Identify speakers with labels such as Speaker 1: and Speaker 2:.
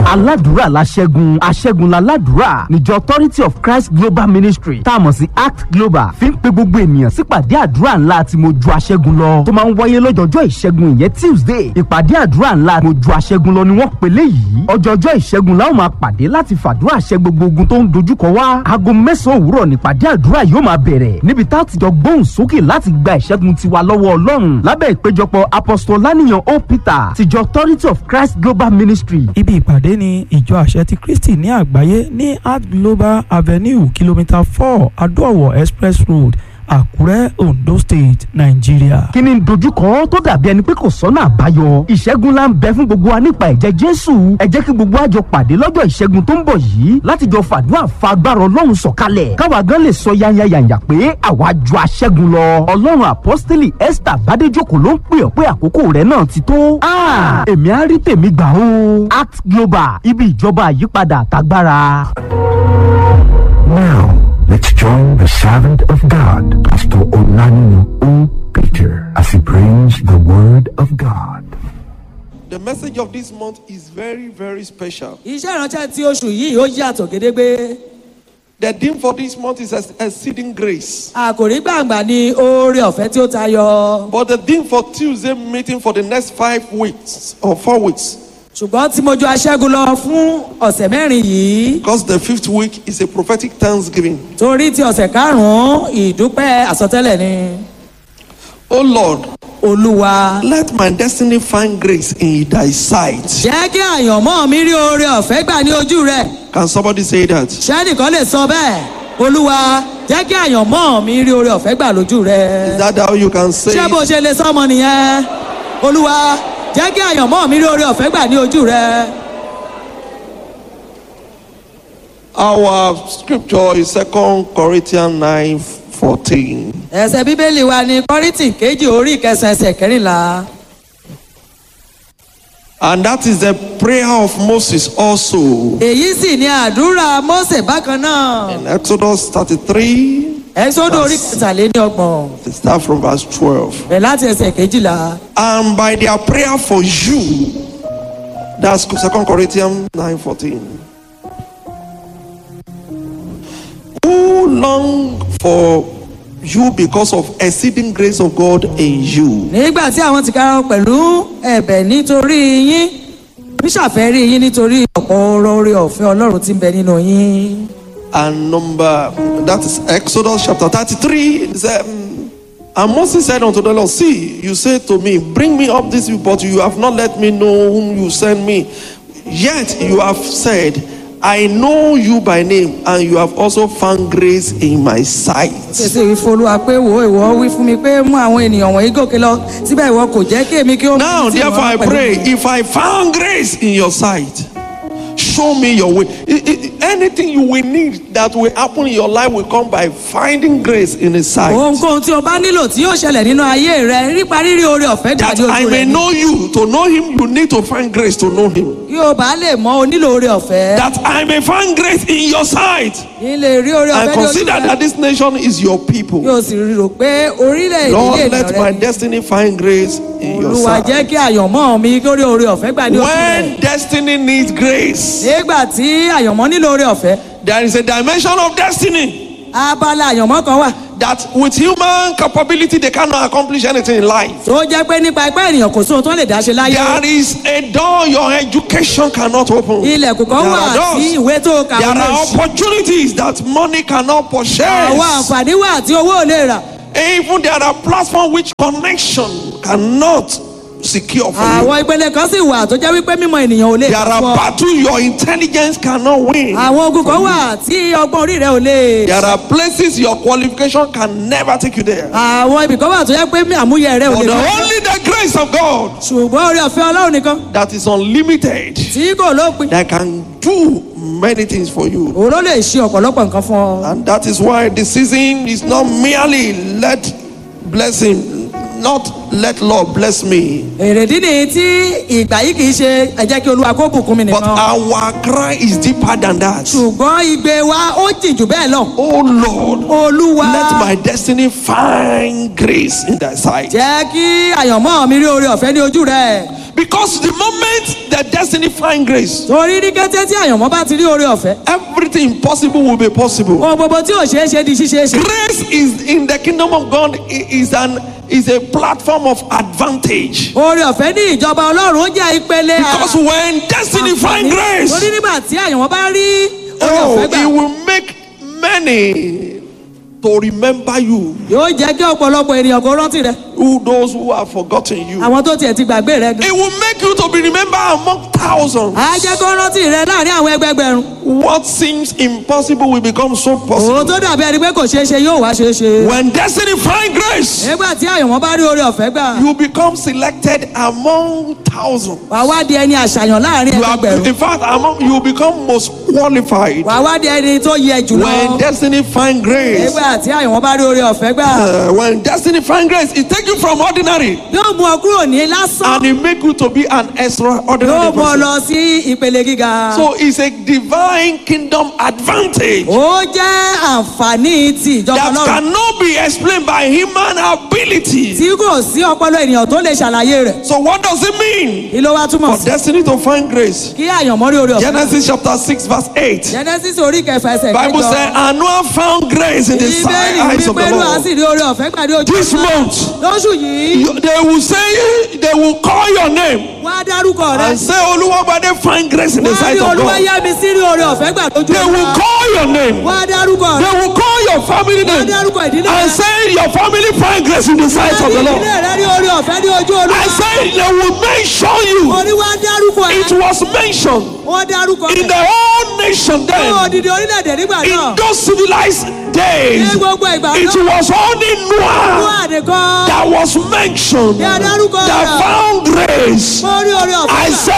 Speaker 1: aládùúrà la ṣẹ́gun aṣẹ́gun la ládùúrà níjọ authority of christ global ministry tá a mọ̀ sí act global fi ń pe gbogbo ènìyàn sípàdé àdúrà ńlá tí mo ju aṣẹ́gun lọ tó máa ń wáyé lọ́jọ́jọ́ ìṣẹ́gun ìyẹn tuesday ìpàdé àdúrà ńlá mo ju aṣẹ́gun lọ ni wọ́n pèlè yìí ọjọ́jọ́ ìṣẹ́gun la ó máa pàdé láti fàdúrà ṣẹ́ gbogbo ogun tó ń dojúkọ wá aago mẹ́sàn-án òwúrọ̀ nípàdé àdúrà yóò máa bẹ̀rẹ̀ níbi tá a ti jọ gbóhùn sókè láti gba ìṣẹ́gun tiwa lọ́wọ́ ọlọ́run lábẹ́ ìpéjọpọ̀ apostol lánìyàn o peter tìjọ authority of christ global ministry
Speaker 2: ibi ìpàdé ni ìjọ àṣẹ ti kristi ní àgbáyé ní art global avenue kìlómítà four adóòwò express road àkúrẹ́ ondo state nàìjíríà.
Speaker 1: kí ni dojúkọ tó dàbí ẹni pé kò sọ́nà àbáyọ ìṣẹ́gun la ń bẹ fún gbogbo wa nípa ẹ̀jẹ̀ jésù ẹ jẹ́ kí gbogbo àjọ pàdé lọ́jọ́ ìṣẹ́gun tó ń bọ̀ yìí láti jọ fàdúrà fa agbára ọlọ́run sọ̀kalẹ̀ káwa gan lè sọ yányányányá pé àwa ju aṣẹ́gun lọ ọlọ́run apọ́sítélì esther bádéjòkó ló ń pè ọ́ pé àkókò rẹ̀ náà ti tó Ah, èmi á rí tèmi gbà ó act global ibi ìjọba àyípadà àtagbára.
Speaker 3: Now, let's join the servant of God, Pastor Olanino O. Peter, as he brings the word of God.
Speaker 4: The message of this month is very, very special.
Speaker 5: iṣẹ́ ìránṣẹ́ tí oṣù yìí ó yàtọ̀ gédégbé
Speaker 4: The theme for this month is ex- exceeding grace.
Speaker 5: àkòrí gbàǹgbà ni oore ọ̀fẹ́ tí ó tayọ
Speaker 4: But the theme for Tuesday meeting for the next five weeks or four weeks,
Speaker 5: ṣùgbọ́n tí mo ju aṣẹ́gun lọ fún ọ̀sẹ̀ mẹ́rin yìí
Speaker 4: because the fifth week is a prophetic thanksgiving.
Speaker 5: torí ti ọ̀sẹ̀ karùn-ún ìdúpẹ́ àsọtẹ́lẹ̀ ni
Speaker 4: Oh Lord,
Speaker 5: olúwa
Speaker 4: let my destiny find grace in thy sight.
Speaker 5: jẹ́ kí àyànmọ́ mi rí oore ọ̀fẹ́ gbà ní ojú rẹ̀
Speaker 4: Can somebody say that?
Speaker 5: ṣẹ́nìkan lè sọ bẹ́ẹ̀ olúwa jẹ́ kí àyànmọ́ mi rí oore ọ̀fẹ́ gbà lójú rẹ̀
Speaker 4: Is that how you can say
Speaker 5: ṣé bó
Speaker 4: it?
Speaker 5: ṣe lè sọmọ nìyẹn olúwa jẹ́ kí àyànmọ́ mi rí oore ọ̀fẹ́ gbà ní ojú rẹ̀.
Speaker 4: Our scripture is Second Corinthians 9 14.
Speaker 5: ẹsẹ̀ bíbélì wa ní kọ́rìntì kejì orí ìkẹsàn ẹsẹ̀ kẹrìnlá
Speaker 4: And that is the prayer of Moses also.
Speaker 5: èyí sì ni àdúrà mósè bákan náà
Speaker 4: In Exodus 33,
Speaker 5: ẹ̀sọ́dọ̀ orí kẹtàléní ọgbọ̀n
Speaker 4: they start from verse 12.
Speaker 5: bẹ̀ láti ẹsẹ̀ kejìlá
Speaker 4: And by their prayer for you, that's 2 Corinthians 9 14. Who long for you because of exceeding grace of God in you.
Speaker 5: nígbà tí àwọn ti kára pẹ̀lú ẹ̀bẹ̀ nítorí yín níṣàfẹ́rí yín nítorí ọ̀pọ̀ oore ọ̀fẹ́ ọlọ́run tí ń bẹ nínú yín.
Speaker 4: And number, that is Exodus chapter 33. It said, um, and Moses said unto the Lord, See, you say to me, Bring me up this, but you have not let me know whom you send me. Yet you have said, I know you by name, and you have also found grace in my sight.
Speaker 5: ṣèṣe ìfolúwa pé wo ìwọ wí fún mi pé mú àwọn ènìyàn wọ̀nyí gòkè lọ síbẹ̀ ìwọ kò jẹ́ kí èmi kí ó mú
Speaker 4: Now,
Speaker 5: sí
Speaker 4: therefore, I
Speaker 5: ìwọ pẹ̀lú
Speaker 4: pray,
Speaker 5: mi.
Speaker 4: if I found grace in your sight, show me your way. I- I- anything you will need that will happen in your life will come by finding grace in His sight.
Speaker 5: ohunkóhun tí o bá nílò tí yóò ṣẹlẹ̀ nínú ayé rẹ nípa rírí oore ọ̀fẹ́
Speaker 4: That
Speaker 5: dàdí
Speaker 4: I
Speaker 5: ojú
Speaker 4: may
Speaker 5: rẹ ni.
Speaker 4: know you. To know Him, you need to find grace to know Him.
Speaker 5: kí o bá lè mọ o nílò oore ọ̀fẹ́
Speaker 4: That I may find grace in your sight.
Speaker 5: kí lè rí oore
Speaker 4: And
Speaker 5: ọ̀fẹ́ ní ojú
Speaker 4: consider
Speaker 5: rẹ
Speaker 4: that this nation is your
Speaker 5: kí
Speaker 4: people.
Speaker 5: o sì rò pé orílẹ̀-èdè
Speaker 4: Lord,
Speaker 5: ilé
Speaker 4: let my
Speaker 5: ènìyàn rẹ
Speaker 4: destiny find grace in your
Speaker 5: olúwa jẹ́
Speaker 4: sight.
Speaker 5: kí àyànmọ́ mi kí ó rí oore ọ̀fẹ́ gbà ní ojú rẹ
Speaker 4: When destiny needs grace,
Speaker 5: nígbà tí àyànmọ́ nílò oore ọ̀fẹ́
Speaker 4: there is a dimension of destiny.
Speaker 5: abala àyànmọ́ kan wà
Speaker 4: that with human capability they cannot accomplish anything in life.
Speaker 5: tó jẹ́ pé nípa ipá ènìyàn kò sóhun tó lè dá ṣe láyé
Speaker 4: There is a door your education cannot open.
Speaker 5: ilẹ̀kùn kan
Speaker 4: There
Speaker 5: wà
Speaker 4: are doors.
Speaker 5: tí ìwé tó kà
Speaker 4: There
Speaker 5: ó lè
Speaker 4: are
Speaker 5: ṣí
Speaker 4: opportunities that money cannot purchase.
Speaker 5: àwọn àǹfààní wà tí owó ò lè rà
Speaker 4: Even there are platforms which connection cannot secure for you.
Speaker 5: àwọn ìpele kan sì wà tó jẹ́ wípé mímọ ènìyàn ò lè
Speaker 4: There
Speaker 5: kà
Speaker 4: are
Speaker 5: fún ọ
Speaker 4: battles your intelligence cannot win.
Speaker 5: àwọn ogun kan wà tí ọgbọ́n orí rẹ ò lè
Speaker 4: There are places your qualification can never take you there.
Speaker 5: àwọn ibì kan wà tó jẹ́ pé àmúyẹ rẹ ò
Speaker 4: But
Speaker 5: lè
Speaker 4: the
Speaker 5: kà
Speaker 4: only the grace of God
Speaker 5: ṣùgbọ́n orí ọ̀fẹ́ ọlọ́run nìkan
Speaker 4: that is unlimited
Speaker 5: tí kò lópin
Speaker 4: that can do many things for you.
Speaker 5: òun ló lè ṣe ọ̀pọ̀lọpọ̀ nǹkan fún ọ.
Speaker 4: And that is why the season is not merely let bless him, not let Lord bless me.
Speaker 5: èrèdí nìyí tí ìgbà yìí kì í ṣe ẹ jẹ́ kí olúwa kó bùkún mi
Speaker 4: But
Speaker 5: nìkan
Speaker 4: our cry is deeper than that.
Speaker 5: ṣùgbọ́n igbe wa ó jìn jù bẹ́ẹ̀ lọ
Speaker 4: Oh Lord,
Speaker 5: olúwa
Speaker 4: let my destiny find grace in thy sight.
Speaker 5: jẹ́ kí àyànmọ́ mi rí oore ọ̀fẹ́ ní ojú rẹ̀
Speaker 4: Because the moment the destiny find grace,
Speaker 5: torí ní kété tí àyànmọ́ bá ti rí oore ọ̀fẹ́
Speaker 4: everything impossible will be possible.
Speaker 5: ohun gbogbo tí ò ṣeé ṣe di ṣíṣeé ṣe.
Speaker 4: Grace is in the kingdom of God i- is an is a platform of advantage.
Speaker 5: oore ọ̀fẹ́ ní ìjọba ọlọ́run ó jẹ́ ìpele
Speaker 4: Because when destiny find grace,
Speaker 5: torí nígbà tí àyànmọ́ bá rí oore
Speaker 4: oh,
Speaker 5: ọ̀fẹ́
Speaker 4: it
Speaker 5: gbà
Speaker 4: will make many to remember you.
Speaker 5: yóò jẹ́ kí ọ̀pọ̀lọpọ̀ ènìyàn kó rántí rẹ
Speaker 4: Who those who have forgotten you.
Speaker 5: àwọn tó tiẹ̀ ti gbàgbé rẹ gan.
Speaker 4: It will make you to be remembered among thousands.
Speaker 5: á jẹ́ kó rántí rẹ láàrin àwọn ẹgbẹgbẹ̀rún.
Speaker 4: What seems impossible will become so
Speaker 5: òun
Speaker 4: possible.
Speaker 5: tó dàbí ẹni pé kò ṣeé ṣe yóò wá ṣeé ṣe.
Speaker 4: When destiny find grace,
Speaker 5: nígbà tí àyànmọ́ bá rí oore ọ̀fẹ́ gbà
Speaker 4: you become selected among thousands.
Speaker 5: wàá wá di ẹni àṣàyàn láàrin
Speaker 4: You are,
Speaker 5: ẹgbẹgbẹ̀rún.
Speaker 4: in fact, among you become most qualified.
Speaker 5: wàá wá di ẹni tó yẹ jùlọ.
Speaker 4: When destiny find grace,
Speaker 5: nígbà tí àyànmọ́ bá rí oore ọ̀fẹ́ gbà
Speaker 4: uh, when destiny find grace, it take you from ordinary
Speaker 5: yóò mú ọ kúrò ní lásán
Speaker 4: and it make you to be an
Speaker 5: yóò
Speaker 4: extraordinary
Speaker 5: mú ọ
Speaker 4: person.
Speaker 5: lọ sí ìpele gíga.
Speaker 4: So it's a divine kingdom advantage
Speaker 5: ó jẹ́ àǹfààní ti ìjọba
Speaker 4: that
Speaker 5: ọlọ́run
Speaker 4: cannot be explained by human ability.
Speaker 5: tí kò sí ọpọlọ ènìyàn tó lè ṣàlàyé rẹ̀
Speaker 4: So what does it mean
Speaker 5: kí ló wá túmọ̀
Speaker 4: for
Speaker 5: sí.
Speaker 4: destiny to find grace?
Speaker 5: kí àyànmọ́ rí oore ọ̀fẹ́.
Speaker 4: Genesis chapter 6 verse 8.
Speaker 5: genesis orí kẹfà ẹsẹ̀
Speaker 4: Bible
Speaker 5: kẹjọ.
Speaker 4: said, and Noah found grace in the sight
Speaker 5: ìbéèrè
Speaker 4: eyes of the
Speaker 5: wípé ló á
Speaker 4: Lord.
Speaker 5: sì rí oore ọ̀fẹ́ gbàdé ojú
Speaker 4: This
Speaker 5: ọ̀nà.
Speaker 4: month,
Speaker 5: lóṣù yìí
Speaker 4: you- they will say, they will call your name
Speaker 5: wá dárúkọ rẹ
Speaker 4: and say, Oluwabade find grace in the
Speaker 5: wá
Speaker 4: sight
Speaker 5: ní
Speaker 4: of
Speaker 5: olúwa
Speaker 4: God.
Speaker 5: yá mi sí rí oore ọ̀fẹ́ gbà lójú
Speaker 4: They will
Speaker 5: ọ̀nà.
Speaker 4: call your name.
Speaker 5: wá dárúkọ
Speaker 4: They
Speaker 5: rẹ
Speaker 4: will call your family
Speaker 5: wá
Speaker 4: name
Speaker 5: dárúkọ ìdílé rẹ
Speaker 4: and say, your family find grace in the sight
Speaker 5: wá
Speaker 4: of
Speaker 5: ní
Speaker 4: the Lord.
Speaker 5: ìdílé rẹ rí oore ọ̀fẹ́ ní ojú olúwa
Speaker 4: I say, they will mention you.
Speaker 5: orí wá dárúkọ
Speaker 4: It
Speaker 5: ẹ
Speaker 4: was mentioned
Speaker 5: wọ́n dárúkọ
Speaker 4: in
Speaker 5: rẹ
Speaker 4: the whole nation
Speaker 5: fún
Speaker 4: then.
Speaker 5: òdìdí orílẹ̀-èdè nígbà
Speaker 4: In
Speaker 5: náà
Speaker 4: those civilized days,
Speaker 5: ní gbogbo ìgbà
Speaker 4: it
Speaker 5: náà
Speaker 4: was only
Speaker 5: fún
Speaker 4: Noah
Speaker 5: àdìkan
Speaker 4: that was mentioned
Speaker 5: Ní adárúkọ
Speaker 4: that
Speaker 5: rẹ̀.
Speaker 4: found grace.
Speaker 5: mo rí oore ọ̀fẹ́
Speaker 4: I
Speaker 5: gbà.
Speaker 4: say